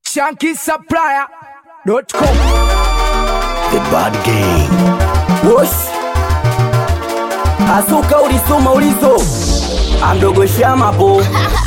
shankisupplier.com The Bad Gang. Wosh Asuka ulisoma ulizo amdogo shama po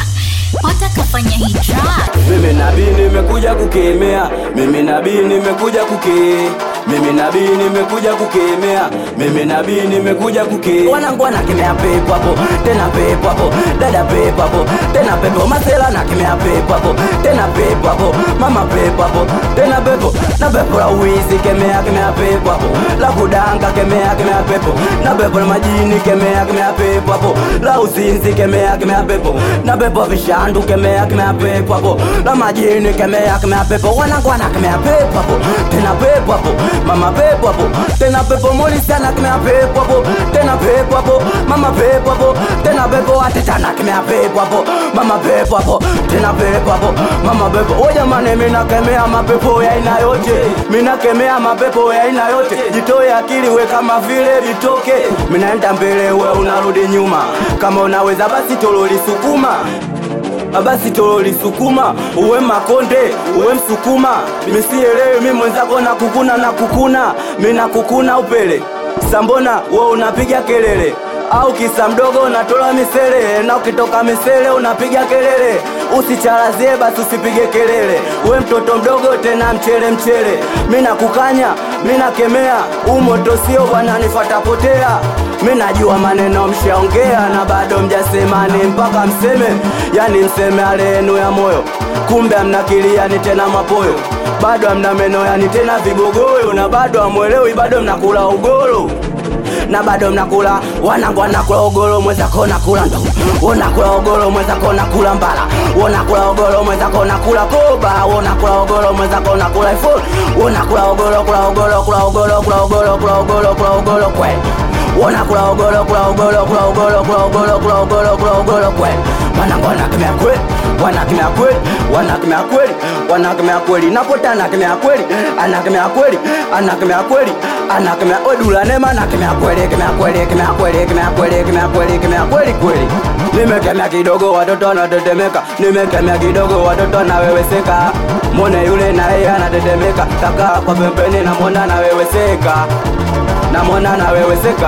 Pata kafanya hii track. mimi nabii nimekuja kukemea mimi nabii nimekuja kuke mimi nabii nimekuja kukemea mimi nabii nimekuja kuke wanangu anakemea pepo hapo tena pepo hapo dada pepo hapo tena pepo masela nakemea pepo hapo tena pepo hapo mama pepo hapo tena pepo na pepo la uwizi kemea kemea pepo hapo la kudanga kemea kemea pepo na pepo la majini kemea kemea pepo hapo la uzinzi kemea kemea pepo na pepo vishandu kemea kemea pepo hapo la majini kemea kemea pepo wanangu anakemea pepo hapo tena pepo hapo mama pepo hapo tena pepo moli sana kemea pepo hapo tena pepo hapo mama pepo hapo tena pepo atetana kemea pepo hapo mama pepo hapo tena pepo hapo mama pepo o jamani mimi nakemea mapepo ya aina yote mimi nakemea mapepo ya aina yote jitoe akili we kama vile vitoke mimi naenda mbele we unarudi nyuma kama unaweza basi tololi sukuma basi tololi sukuma uwe makonde uwe msukuma misielewi mi mwenzako na kukuna na kukuna mi na kukuna upele sambona we unapiga kelele au kisa mdogo unatola misele na ukitoka misele unapiga kelele usicharazie basi usipige kelele we mtoto mdogo tena mchele mchele mi nakukanya mi nakemea umoto sio bwana nifatapotea mi najua maneno mshaongea na bado mjasemani mpaka mseme yani mseme alenu ya moyo kumbe amnakiliani tena mapoyo bado amna meno yani tena vigogoyo na bado amwelewi bado mnakula ugoro na bado mnakula wanangu wanakula ogoro mwenzako nakula ndo unakula ogoro mwenzako nakula mbala unakula ogoro mwenzako nakula koba unakula ogoro mwenzako nakula iphone unakula ogoro kula ogoro kula ogoro kula ogoro kula ogoro kula ogoro kwe unakula ogoro kula ogoro kula ogoro kula ogoro kula ogoro kula ogoro kwe wanangu wanakemea kweli wanakemea kweli wanakemea kweli wanakemea kweli napota anakemea kweli anakemea kweli anakemea kweli anakemea odula nema anakemea kweli kemea kweli kemea kweli kemea kweli kemea kweli kemea kweli kweli nimekemea kidogo watoto wanatetemeka nimekemea kidogo watoto wanaweweseka mwone yule na yeye anatetemeka kakaa kwa pembeni namwona anaweweseka namwona anaweweseka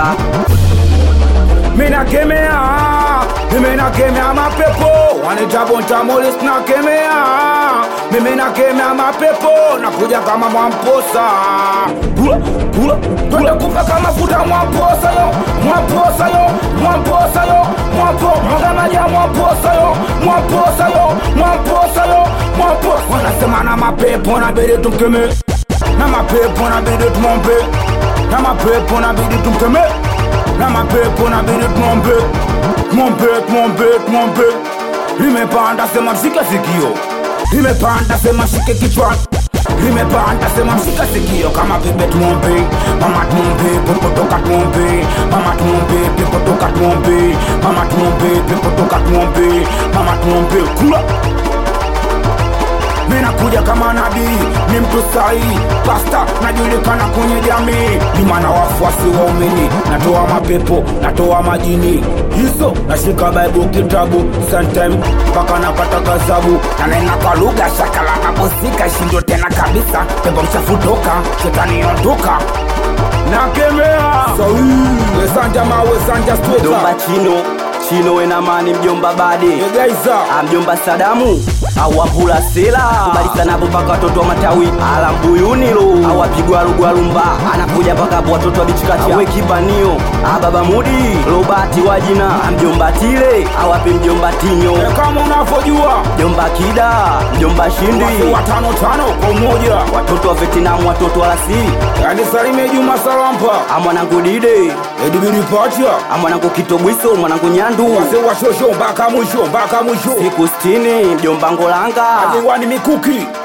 minakemea mimi nakemea mapepo wanitabontamolis nakemea mimi nakemea mapepo nakuja kama mwamposa kula kula twende kupaka mafuta mwamposa yo mwamposa yo mwamposa yo mwampo mwanganaja mwamposa yo mwamposa yo mwamposa yo mwamposa wanasema na mapepo nabidi tumkeme na mapepo nabidi tumombe na mapepo nabidi tumkeme na mapepo nabidi tumombe tumombe tumombe tumombe limepanda sema mshike sikio limepanda sema shike kichwa limepanda sema mshike sikio kama pepe tumombe mama tumombe pepo toka tumombe mama tumombe pepo toka tumombe mama tumombe pepo toka tumombe mama tumombe kula minakuja kama nabii ni mtu sahihi pasta najulikana kwenye jamii ni mwana wafuasi waumini natoa mapepo natoa majini hizo nashika bible kitabu sometime mpaka napata gazabu nanena kwa lugha shakala nabosika shindo tena kabisa pepo mchafutoka shetani ondoka nakemea sahihi wesanja ma wesanja mjomba stweta chino chino wenamani mjomba bade egaiza Ah, mjomba sadamu awapula sela kubalisanapo mpaka watoto wa matawi ala mbuyunilo awapigwa lugwalumba anakuja mpaka hapo watoto wa bichikati awe kibanio ababa mudi robati wa jina Ah, mjomba tile awapi mjomba tinyo E, kama unavyojua mjomba kida mjomba shindi watu watano tano kwa umoja watoto wa vietnam watoto wa rasili yani salime juma salampa amwanangu dide edibiripatia amwanangu kitobwiso mwanangu nyandu wase washosho mpaka mwisho mpaka mwisho siku stini mjomba ngolanga akiwani mikuki